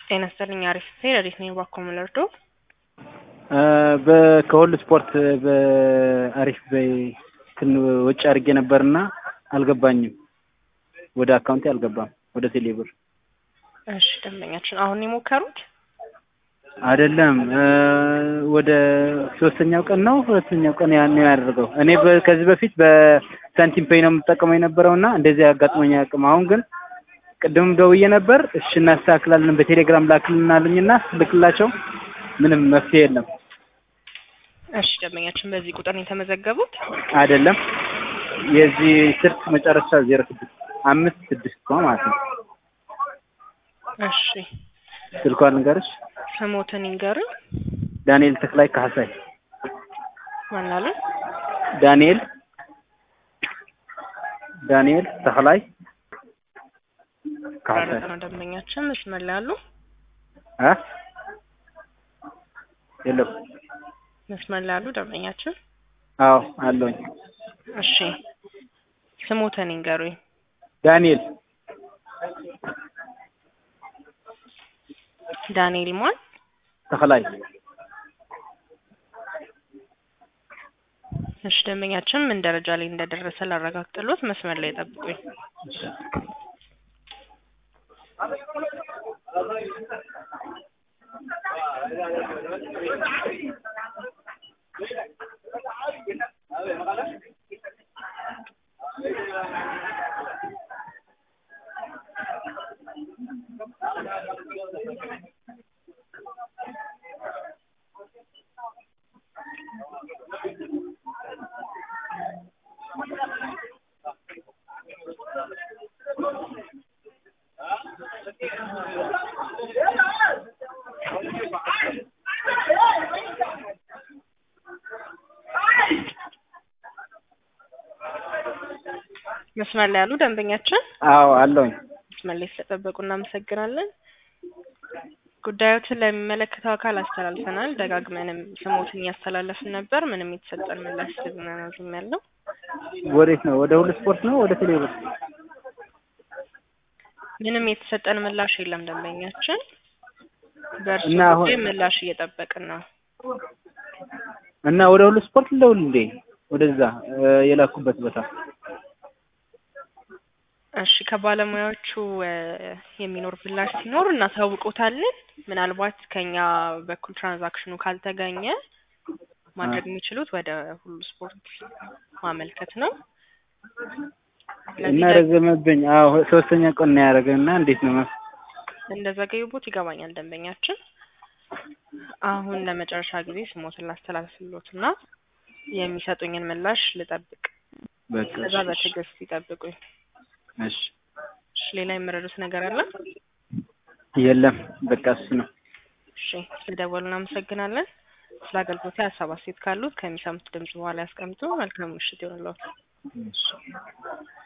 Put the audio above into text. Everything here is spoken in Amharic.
ጤና ይስጥልኝ አሪፍ ሴር አሪፍ ነኝ ባኮ ምለርዶ ከሁሉ ስፖርት በአሪፍ በይ እንትን ወጪ አድርጌ ነበርና አልገባኝም። ወደ አካውንቴ አልገባም። ወደ ቴሌብር እሺ ደንበኛችን አሁን የሞከሩት አይደለም ወደ ሶስተኛው ቀን ነው ሁለተኛው ቀን ያን ነው ያደርገው። እኔ በ- ከዚህ በፊት በሳንቲም ፔይ ነው የምጠቀመው የነበረውና እንደዚህ አጋጥሞኝ አያውቅም። አሁን ግን ቅድም ደውዬ ነበር። እሺ እናስተካክላለን በቴሌግራም ላክልናልኝና ስልክላቸው ምንም መፍትሄ የለም። እሺ ደንበኛችን በዚህ ቁጥር ነው የተመዘገቡት አይደለም የዚህ ስልክ መጨረሻ ዜሮ ስድስት አምስት ስድስት ነው ማለት ነው። እሺ ስልኳን ልንገርሽ ስሞትን ይንገሩኝ ዳንኤል ተክላይ ካህሳይ ማናሉ ዳንኤል ዳንኤል ተክላይ ካህሳይ ባለጠ ነው ደንበኛችን መስመር ላይ ያሉ አ የለም መስመር ላይ ያሉ ደንበኛችን አዎ አለኝ እሺ ስሞትን ይንገሩኝ ዳንኤል ዳንኤል ማን ተክላይ እሺ ደንበኛችን ምን ደረጃ ላይ እንደደረሰ ላረጋግጥሎት መስመር ላይ ጠብቁኝ መስመር ላይ ያሉ ደንበኛችን አዎ አለኝ መስመር ላይ ስለጠበቁ እናመሰግናለን። ጉዳዮችን ለሚመለከተው አካል አስተላልፈናል። ደጋግመንም ስሞትን እያስተላለፍን ነበር። ምንም የተሰጠን ምላሽ ዝም ያለው ወዴት ነው ወደ ሁሉ ስፖርት ነው ወደ ቴሌብር ምንም የተሰጠን ምላሽ የለም። ደንበኛችን በእርሱ እና አሁን- ጉዳይ ምላሽ እየጠበቅን ነው። እና ወደ ሁሉ ስፖርት ልደውል እንዴ ወደዛ እ የላኩበት ቦታ እሺ ከባለሙያዎቹ እ የሚኖር ምላሽ ሲኖር እናሳውቆታለን። ምናልባት ከኛ በኩል ትራንዛክሽኑ ካልተገኘ ማድረግ የሚችሉት ወደ ሁሉ ስፖርት ማመልከት ነው። እና ስለዚህ ረዘመብኝ። አዎ ሶስተኛ ቀን ነው ያደረገ እና እንዴት ነው መስ እንደዘገዩቦት ይገባኛል ደንበኛችን። አሁን ለመጨረሻ ጊዜ ስሞትን ላስተላልፍሎት እና የሚሰጡኝን ምላሽ ልጠብቅ። በቃ ከዛ እሺ፣ በትዕግስት ይጠብቁኝ። እሺ እሺ ሌላ የምረዱት ነገር አለ? የለም በቃ እሱ ነው። እሺ ስለደወሉ እናመሰግናለን። ስለ አገልግሎት ሀሳብ አስተያየት ካሉት ከሚሰሙት ድምጽ በኋላ ያስቀምጡ። መልካም ምሽት ይሆንልዎት። እሺ